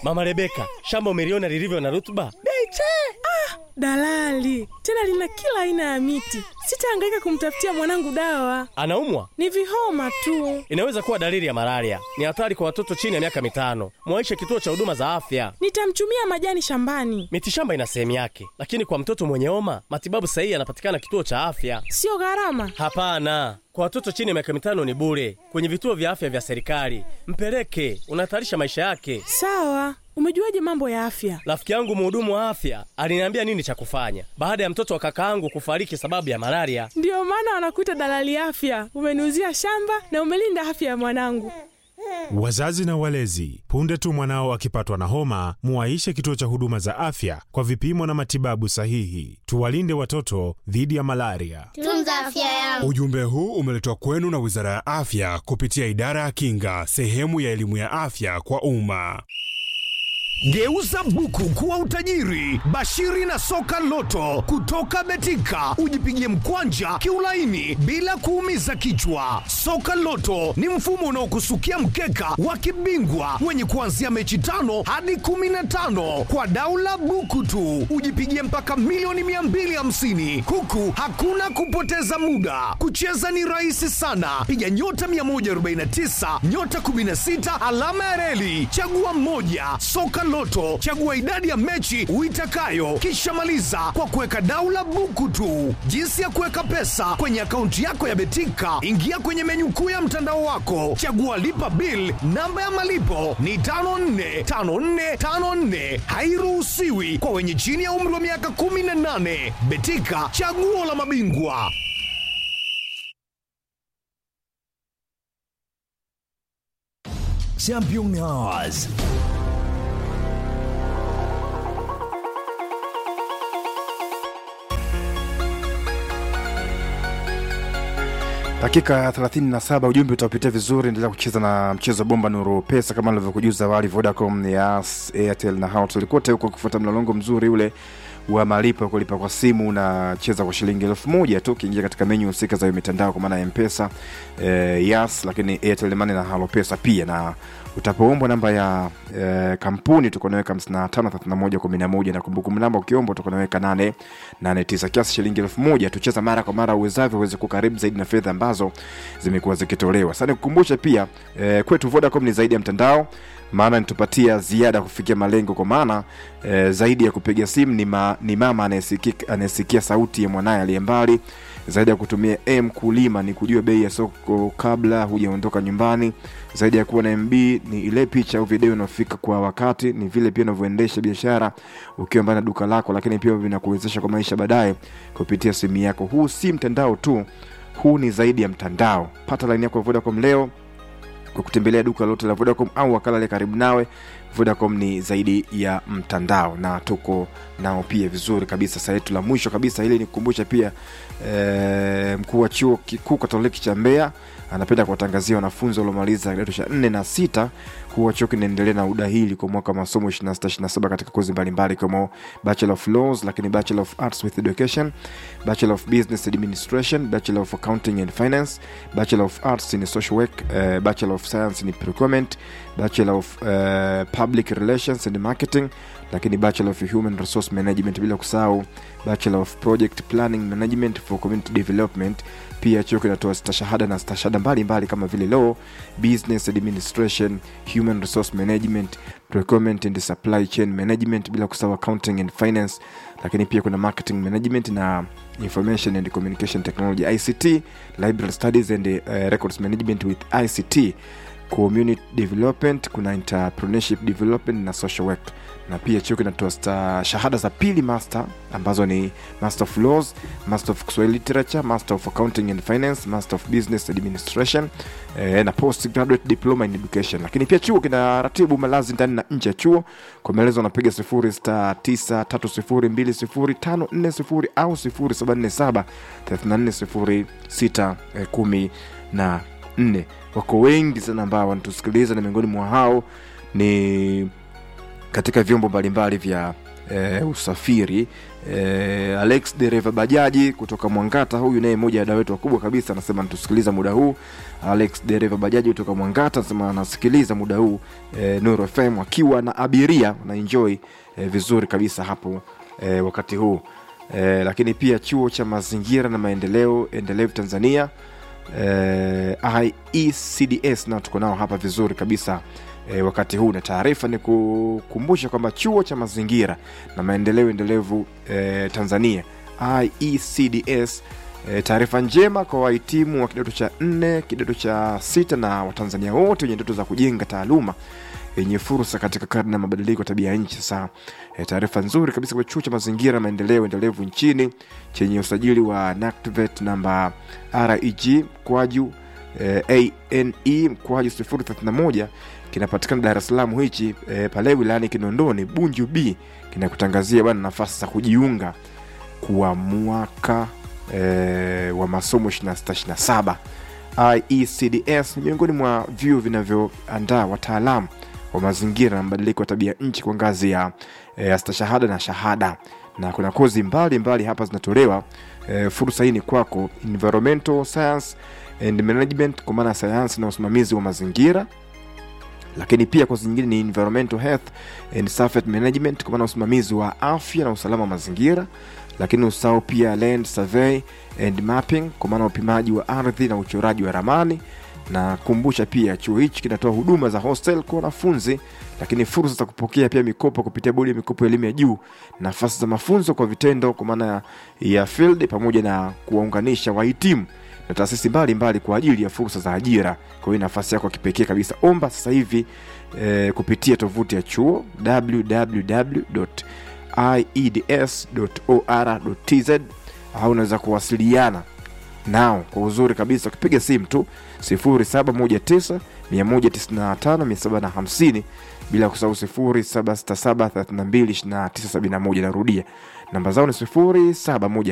Mama Rebeka, shamba umeliona lilivyo na rutuba? Beche! Ah, dalali tena lina kila aina ya miti. Sitahangaika kumtafutia mwanangu dawa, Anaumwa? ni vihoma tu. Inaweza kuwa dalili ya malaria. Ni hatari kwa watoto chini ya miaka mitano. Mwaishe kituo cha huduma za afya. Nitamchumia majani shambani, Mitishamba ina sehemu yake, lakini kwa mtoto mwenye homa matibabu sahihi yanapatikana kituo cha afya. sio gharama. Hapana, kwa watoto chini ya miaka mitano ni bure kwenye vituo vya afya vya serikali. Mpeleke, unahatarisha maisha yake. Sawa, umejuaje mambo ya afya? Rafiki yangu mhudumu wa afya aliniambia nini cha kufanya baada ya mtoto wa kakaangu kufariki sababu ya malaria. Ndiyo maana wanakuita dalali afya. Umeniuzia shamba na umelinda afya ya mwanangu. Wazazi na walezi, punde tu mwanao akipatwa na homa, muwaishe kituo cha huduma za afya kwa vipimo na matibabu sahihi. Tuwalinde watoto dhidi ya malaria. Tunza afya yangu. Ujumbe huu umeletwa kwenu na Wizara ya Afya kupitia Idara ya Kinga, sehemu ya elimu ya afya kwa umma. Geuza buku kuwa utajiri. Bashiri na soka loto kutoka Betika, ujipigie mkwanja kiulaini bila kuumiza kichwa. Soka loto ni mfumo unaokusukia mkeka wa kibingwa wenye kuanzia mechi tano hadi kumi na tano kwa daula buku tu, ujipigie mpaka milioni 250 huku hakuna kupoteza muda. Kucheza ni rahisi sana, piga nyota 149 nyota 16 alama ya reli, chagua mmoja. Soka Loto, chagua idadi ya mechi uitakayo, kisha maliza kwa kuweka daula buku tu. Jinsi ya kuweka pesa kwenye akaunti yako ya Betika, ingia kwenye menyu kuu ya mtandao wako, chagua lipa bill. Namba ya malipo ni 545454, hairuhusiwi kwa wenye chini ya umri wa miaka 18. Betika, chaguo la mabingwa. Champion Hours. Dakika 37 ujumbe utapitia vizuri. Endelea kucheza na mchezo bomba nuru pesa kama nilivyokujuza awali. Vodacom, Yas, Airtel na Hotels kote huko kufuata mlolongo mzuri ule wa malipo ya kulipa kwa simu unacheza kwa shilingi elfu moja tu ukiingia katika menyu husika za hiyo mitandao kwa maana ya mpesa eh, Yas, lakini Airtel Money na Halo Pesa pia na utapoombwa namba ya eh, kampuni utakuwa unaweka 553111 na kumbukumbu namba ukiomba utakuwa unaweka 889 kiasi shilingi elfu moja tucheza mara kwa mara uwezavyo uweze kukaribu zaidi na fedha ambazo zimekuwa zikitolewa sasa nikukumbushe pia eh, kwetu Vodacom ni zaidi ya mtandao maana nitupatia ziada kufikia malengo kwa maana eh, zaidi ya kupiga simu ni, ma, ni mama anayesikia anayesikia sauti ya mwanaye aliye mbali zaidi ya kutumia m kulima ni kujua bei ya soko kabla hujaondoka nyumbani zaidi ya kuwa na mb ni ile picha au video inayofika kwa wakati ni vile pia unavyoendesha biashara ukiwa mbali na duka lako lakini pia vinakuwezesha kwa maisha baadaye kupitia simu yako huu si mtandao tu huu ni zaidi ya mtandao pata laini yako ya vodacom leo kwa kutembelea duka lote la vodacom au wakala aliye karibu nawe vodacom ni zaidi ya mtandao na tuko nao pia vizuri kabisa saa yetu la mwisho kabisa hili nikukumbusha pia e, mkuu wa chuo kikuu katoliki cha mbeya anapenda kuwatangazia wanafunzi waliomaliza kidato cha nne na sita kuwa chuo kinaendelea na udahili kwa mwaka wa masomo 2627 katika kozi mbalimbali ikiwemo bachelor of laws lakini bachelor of arts with education bachelor of business administration bachelor of accounting and finance bachelor of arts in social work uh, bachelor of science in procurement bachelor of uh, public relations and marketing lakini bachelor of human resource management bila kusahau bachelor of project planning management for community development pia chuo kinatoa stashahada na stashahada mbalimbali kama vile law business administration human resource management procurement and supply chain management bila kusahau accounting and finance lakini pia kuna marketing management na information and communication technology ict library studies and uh, records management with ict community development kuna entrepreneurship development na social work na pia chuo kinatoa sta- shahada za pili master ambazo ni master of laws master of kiswahili literature master of accounting and finance master of business administration eh, na post graduate diploma in education lakini pia chuo kina ratibu malazi ndani na nje ya chuo kwa maelezo anapiga 0693020540 au 0747 3406 14 wako wengi sana ambao wanatusikiliza na miongoni mwa hao ni katika vyombo mbalimbali vya e, usafiri E, Alex dereva bajaji kutoka Mwangata, huyu naye mmoja ya wadau wetu wakubwa kabisa, anasema anatusikiliza muda huu. Alex dereva bajaji kutoka Mwangata anasema anasikiliza muda huu e, Nuru FM akiwa na abiria na enjoy e, vizuri kabisa hapo e, wakati huu e, lakini pia chuo cha mazingira na maendeleo endelevu Tanzania e, IECDS nao tuko nao hapa vizuri kabisa e, wakati huu na taarifa ni kukumbusha kwamba chuo cha mazingira na maendeleo endelevu e, Tanzania IECDS e, taarifa njema kwa wahitimu wa kidato cha nne kidato cha sita na watanzania wote wenye ndoto za kujenga taaluma yenye fursa katika karne ya mabadiliko ya tabia ya nchi. Sasa e, taarifa nzuri kabisa kwa chuo cha mazingira na maendeleo endelevu nchini chenye usajili wa NACTVET namba reg mkwaju e, ane mkwaju 031 kinapatikana Dar es Salaam hichi e, pale wilayani Kinondoni Bunju B kinakutangazia bwana nafasi za kujiunga kwa mwaka e, wa masomo 26 27 IECDS ni miongoni mwa vyuo vinavyoandaa wataalamu wa mazingira na mabadiliko ya tabia nchi kwa ngazi ya e, stashahada na shahada na kuna kozi mbalimbali mbali hapa zinatolewa e, fursa hii ni kwako environmental science and management kwa maana ya sayansi na usimamizi wa mazingira lakini pia kozi nyingine ni environmental health and safety management kwa maana usimamizi wa afya na usalama wa mazingira lakini usahau pia land survey and mapping kwa maana upimaji wa ardhi na uchoraji wa ramani na kumbusha pia chuo hichi kinatoa huduma za hostel kwa wanafunzi lakini fursa za kupokea pia mikopo kupitia bodi ya mikopo ya elimu ya juu nafasi za mafunzo kwa vitendo kwa maana ya field pamoja na kuwaunganisha wahitimu na taasisi mbalimbali kwa ajili ya fursa za ajira kwa hiyo nafasi yako ya kipekee kabisa omba sasa hivi eh, kupitia tovuti ya chuo www.ieds.or.tz au unaweza kuwasiliana nao kwa uzuri kabisa ukipiga simu tu 0719 195 750 bila kusahau 0767 32 2971 narudia namba zao ni 0719